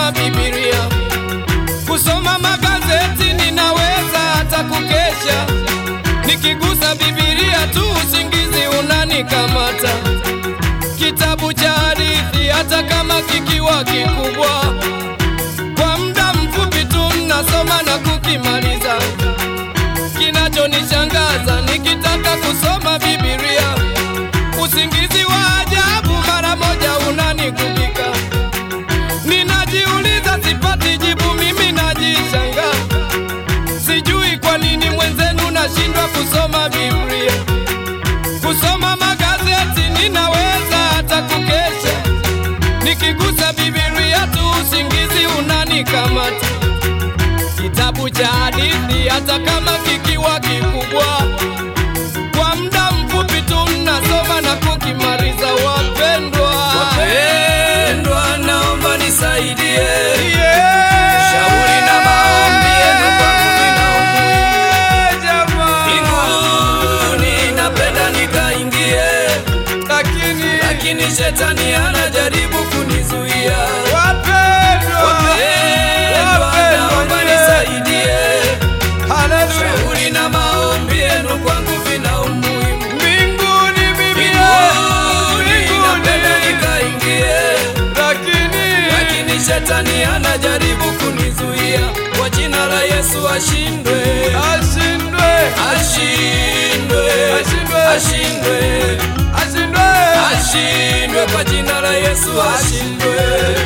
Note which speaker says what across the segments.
Speaker 1: kusoma Biblia, kusoma magazeti, ninaweza hata kukesha. Nikigusa Biblia tu usingizi unanikamata. Kitabu cha hadithi hata kama kikiwa kikubwa, kwa muda mfupi tu nasoma na kukimaliza. Kinachonishangaza nikitaka kusoma Biblia, usingizi wa ajabu mara moja unanikubika. Ninajiuliza, sipati jibu, mimi najishanga, sijui kwa nini mwenzenu nashindwa kusoma Biblia. Kusoma magazeti ninaweza hata kukesha, nikigusa Biblia tu usingizi unanikamata. Kitabu cha hadithi hata kama kikiwa kikubwa, kwa muda mfupi tu nasoma na kukimaliza. Wapendwa,
Speaker 2: Wapendwa, naomba nisaidie.
Speaker 1: Yeah.
Speaker 2: Shauri na maombi yenu kwangu vina umuhimu.
Speaker 1: Jamaa.
Speaker 2: Mbinguni napenda nikaingie,
Speaker 1: Lakini
Speaker 2: lakini shetani anajaribu kunizuia.
Speaker 1: wapendwa,
Speaker 2: Wapendwa, naomba
Speaker 1: yeah.
Speaker 2: nisaidie.
Speaker 1: Haleluya.
Speaker 2: Shauri na maombi yenu kwangu vina umuhimu.
Speaker 1: Mbinguni Biblia,
Speaker 2: Mbinguni napenda
Speaker 1: mbinguni,
Speaker 2: nikaingie,
Speaker 1: lakini
Speaker 2: lakini shetani anajaribu kunizuia. Kwa jina la Yesu ashindwe,
Speaker 1: ashindwe,
Speaker 2: ashindwe,
Speaker 1: Ashindwe.
Speaker 2: ashindwe,
Speaker 1: ashindwe,
Speaker 2: ashindwe. Kwa jina la Yesu ashindwe.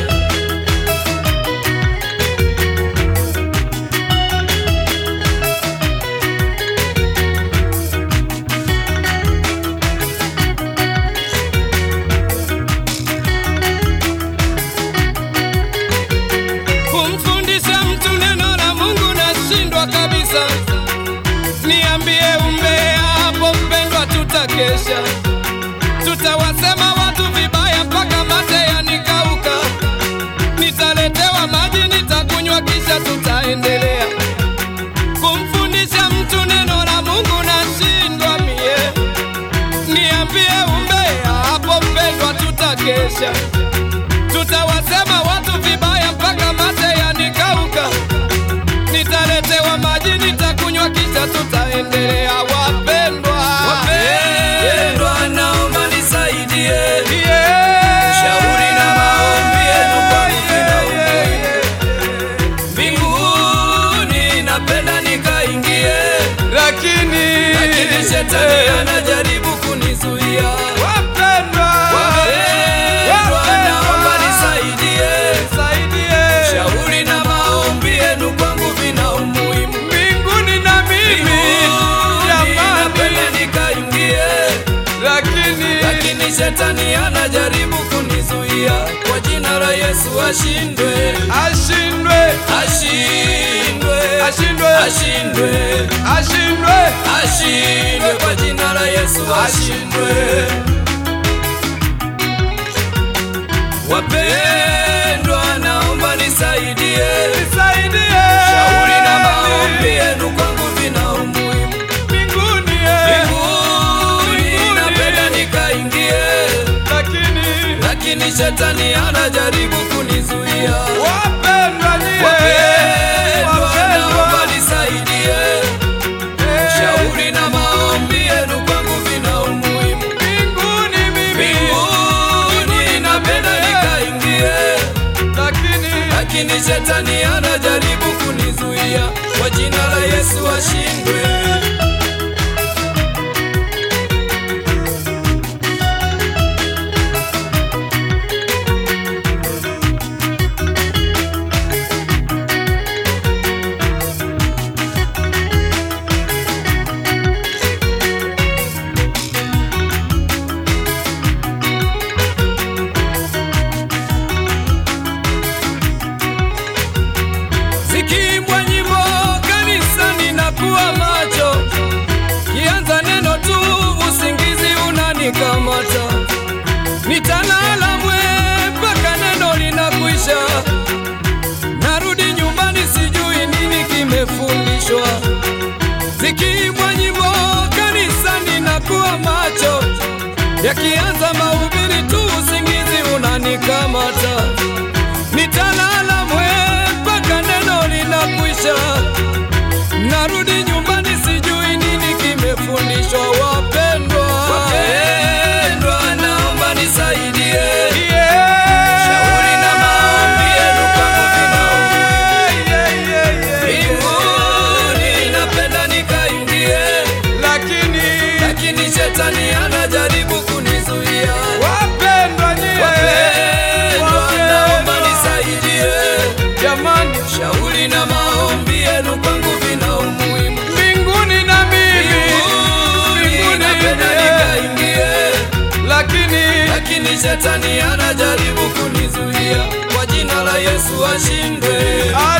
Speaker 1: kumfundisha mtu neno la Mungu nashindwa kabisa. Niambie umbea hapo mpendwa, tutakesha, tutawasema watu vibaya mpaka mate yanikauka. Nitaletewa maji nitakunywa, kisha tutaendelea kumfundisha mtu neno la Mungu nashindwa mie. Niambie umbea hapo mpendwa, tutakesha tutawasema watu vibaya mpaka mate yanikauka. Nitaletewa maji nitakunywa, kisha tutaendelea. Wapendwa,
Speaker 2: Wapendwa, naomba nisaidie.
Speaker 1: Yeah.
Speaker 2: Shauri na maombi yenu kwangu vina umuhimu. Mbinguni napenda nikaingie,
Speaker 1: lakini
Speaker 2: lakini shetani anajaribu kunizuia.
Speaker 1: wapendwa,
Speaker 2: Wapendwa, naomba nisaidie.
Speaker 1: saidie
Speaker 2: Shauri na maombi yenu kwangu vina umuhimu.
Speaker 1: mbinguni na mimi
Speaker 2: Mbinguni napenda
Speaker 1: jamani,
Speaker 2: nikaingie,
Speaker 1: lakini
Speaker 2: lakini shetani anajaribu kunizuia. Kwa jina la Yesu ashindwe,
Speaker 1: ashindwe,
Speaker 2: ashindwe,
Speaker 1: ashindwe,
Speaker 2: ashindwe,
Speaker 1: ashindwe,
Speaker 2: ashindwe. Kwa jina la Yesu ashindwe. Wapendwa, naomba nisaidie.
Speaker 1: nisaidie
Speaker 2: Shauri na maombi yenu kwangu vina umuhimu.
Speaker 1: mbinguni,
Speaker 2: Mbinguni napenda nikaingie,
Speaker 1: lakini
Speaker 2: lakini shetani anajaribu kunizuia.
Speaker 1: wapendwa nyie,
Speaker 2: Wapendwa, naomba
Speaker 1: wapendwa,
Speaker 2: nisaidie.
Speaker 1: eh,
Speaker 2: Shauri na maombi yenu kwangu vina umuhimu.
Speaker 1: mbinguni mimi,
Speaker 2: Mbinguni napenda nikaingie,
Speaker 1: lakini
Speaker 2: lakini shetani anajaribu kunizuia. Kwa jina la Yesu ashindwe. vyenu kwangu vina umuhimu.
Speaker 1: mbinguni na mimi
Speaker 2: Mbinguni
Speaker 1: mbinguni
Speaker 2: napenda
Speaker 1: niingie.
Speaker 2: nikaingie,
Speaker 1: lakini
Speaker 2: lakini shetani anajaribu kunizuia. Kwa jina la Yesu ashindwe.
Speaker 1: ah,